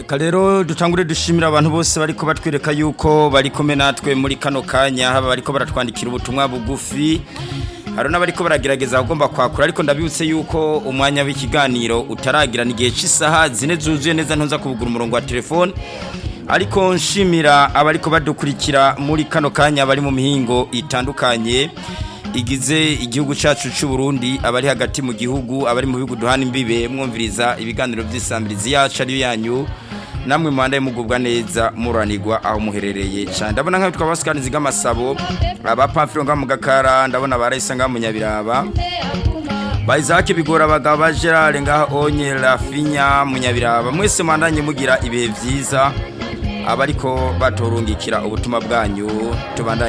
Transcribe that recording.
reka rero dutangure dushimira abantu bose bariko batwereka yuko bari kumwe natwe muri kano kanya haba bariko baratwandikira ubutumwa bugufi hari n'abariko baragerageza kugomba kwakura ariko ndabibutse yuko umwanya w'ikiganiro utaragira n'igihe cy'isaha zine zuzuye neza ntuza kubugura umurongo wa telefone ariko nshimira abariko badukurikira muri kano kanya bari mu mihingo itandukanye igize igihugu cyacu cy'u Burundi abari hagati mu gihugu abari mu bihugu duhana imbibe mwumviriza ibiganiro by'isambirizi yacu ari yanyu namwe muhandaye mugubwa neza muranirwa aho muherereye cyane ndabona nk'aho twabasikaniza amasabo abapamfiro nga mu gakara ndabona barayisa nga mu nyabiraba bayizake bigora abagabo ba gerard ngaho onye rafinya mu nyabiraba mwese muhandanye mugira ibihe byiza abariko baturungikira ubutumwa bwanyu tubandanye